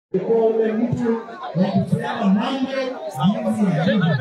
kwa ule mtu wa kupeana mambo jinsi yalivyo.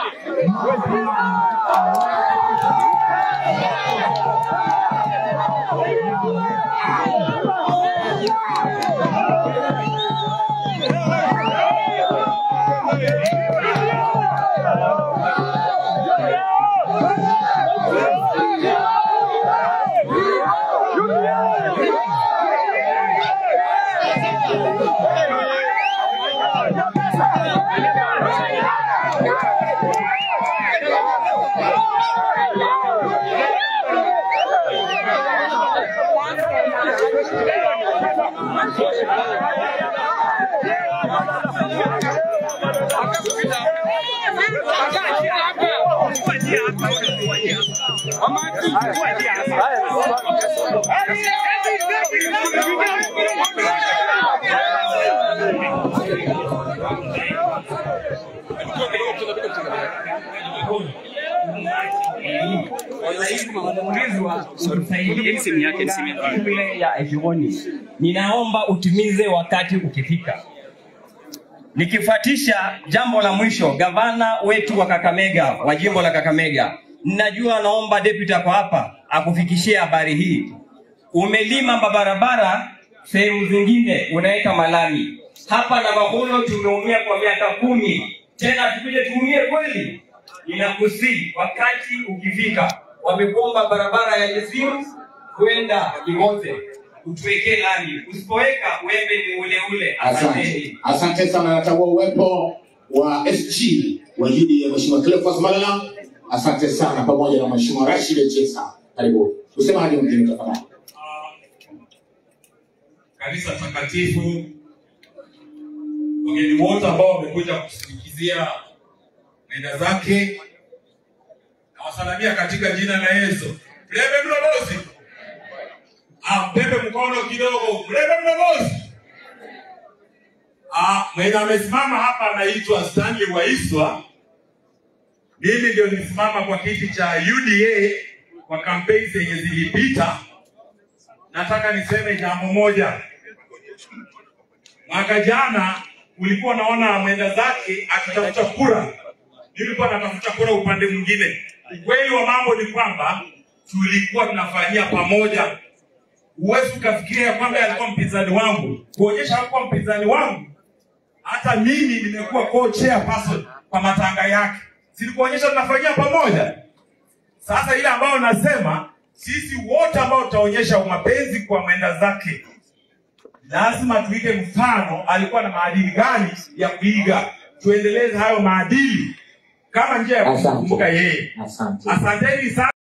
shule ya Ekioni. Ninaomba utimize wakati ukifika. Nikifuatisha jambo la mwisho, gavana wetu wa Kakamega wa jimbo la Kakamega, ninajua naomba deputy kwa hapa akufikishie habari hii. Umelima mabarabara sehemu zingine unaweka malami. Hapa na Mahuno tumeumia kwa miaka kumi, tena tukuje tuumie kweli? Ninakusii wakati ukifika, wamekuomba barabara ya Yesiru kwenda Kingote utuwekee lami, usipoweka wembe ni ule ule. Asante, Asanteni. asante sana. Natambua uwepo wa SG wa jiji ya Mheshimiwa Cleophas Malala. Asante sana, pamoja na Mheshimiwa Rashid Echesa. Karibu usemaje mwingine tafadhali. kanisa takatifu, wageni wote ambao wamekuja kusindikizia nenda zake, nawasalamia katika jina la Yesu. Mlebe mlobozi, ah, mpepe mkono kidogo. Mlebe mlobozi. Ah, mwenye amesimama hapa anaitwa Stanley Waiswa. Mimi ndio nilisimama kwa kiti cha UDA kwa kampeni zenye zilipita. Nataka niseme jambo moja. Mwaka jana ulikuwa naona mwenda zake akitafuta kura, mimi nilikuwa natafuta kura upande mwingine. Ukweli wa mambo ni kwamba tulikuwa tunafanyia pamoja. Huwezi ukafikiria kwamba alikuwa mpinzani wangu, kuonyesha hakuwa mpinzani wangu. Hata mimi nimekuwa co-chair person kwa matanga yake, silikuonyesha tunafanyia pamoja. Sasa ile ambayo nasema sisi wote ambao tutaonyesha mapenzi kwa mwenda zake, lazima tuige mfano. Alikuwa na maadili gani ya kuiga? Tuendeleze hayo maadili kama njia ya Asante. kumkumbuka yeye. Asante. Asanteni sana.